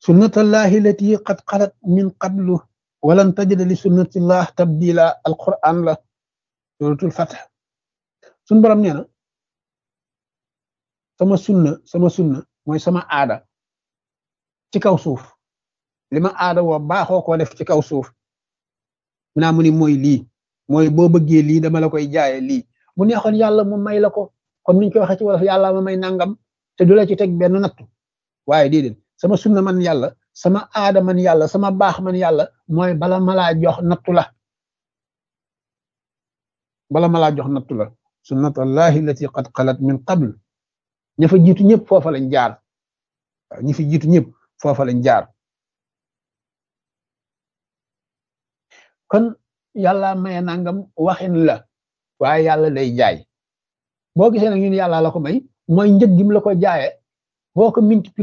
sunnatallahi lati qad xalat min qablu walan tajida li sunnatillah tabdila alquran la suratul fath suñ borom nee na sama sunna sama sunna mooy sama aada ci kaw suuf li ma aada woo baaxoo koo def ci kaw suuf mu naa mu ni mooy lii mooy boo bëggee lii dama la koy jaaye lii bu neexoon yàlla mu may la ko comme niñ ko waxee ci wolof yàlla ma may nangam te du la ci teg benn nattu waaye déedéet sama sunna man yàlla sama aada man yàlla sama baax man yàlla mooy bala ma laa jox nattu la bala ma laa jox nattu la sunnatullahi allati qad xalat min qabl ña fa jiitu ñëpp foofa lañ jaar waaw ñi fi jiitu ñëpp foofa lañ jaar kon yàlla maye nangam waxin la waaye yàlla lay jaay boo gisee nag ñun yàlla la ko may mooy njëg gi mu la ko jaaye boo ko multiplier